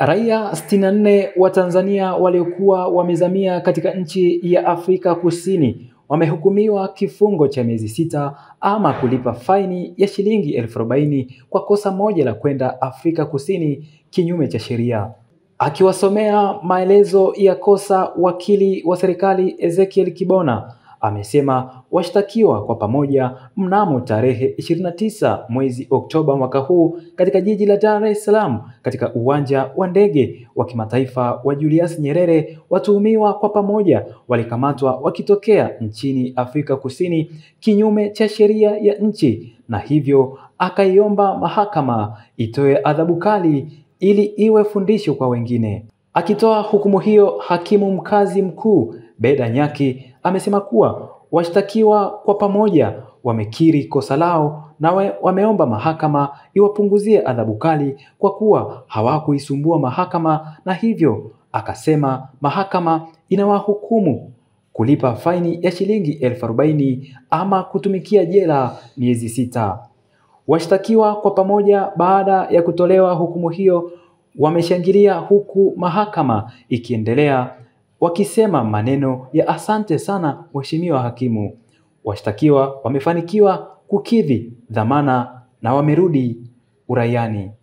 Raia 64 wa Tanzania waliokuwa wamezamia katika nchi ya Afrika Kusini wamehukumiwa kifungo cha miezi sita ama kulipa faini ya shilingi elfu arobaini kwa kosa moja la kwenda Afrika Kusini kinyume cha sheria. Akiwasomea maelezo ya kosa, wakili wa serikali Ezekiel Kibona amesema washtakiwa kwa pamoja mnamo tarehe 29 mwezi Oktoba mwaka huu katika jiji la Dar es Salaam katika uwanja wa ndege wa kimataifa wa Julius Nyerere, watuhumiwa kwa pamoja walikamatwa wakitokea nchini Afrika Kusini kinyume cha sheria ya nchi, na hivyo akaiomba mahakama itoe adhabu kali ili iwe fundisho kwa wengine. Akitoa hukumu hiyo, hakimu mkazi mkuu Beda Nyaki amesema kuwa washtakiwa kwa pamoja wamekiri kosa lao na we, wameomba mahakama iwapunguzie adhabu kali kwa kuwa hawakuisumbua mahakama, na hivyo akasema mahakama inawahukumu kulipa faini ya shilingi elfu arobaini ama kutumikia jela miezi sita. Washtakiwa kwa pamoja baada ya kutolewa hukumu hiyo wameshangilia huku mahakama ikiendelea wakisema maneno ya asante sana mheshimiwa hakimu. Washtakiwa wamefanikiwa kukidhi dhamana na wamerudi uraiani.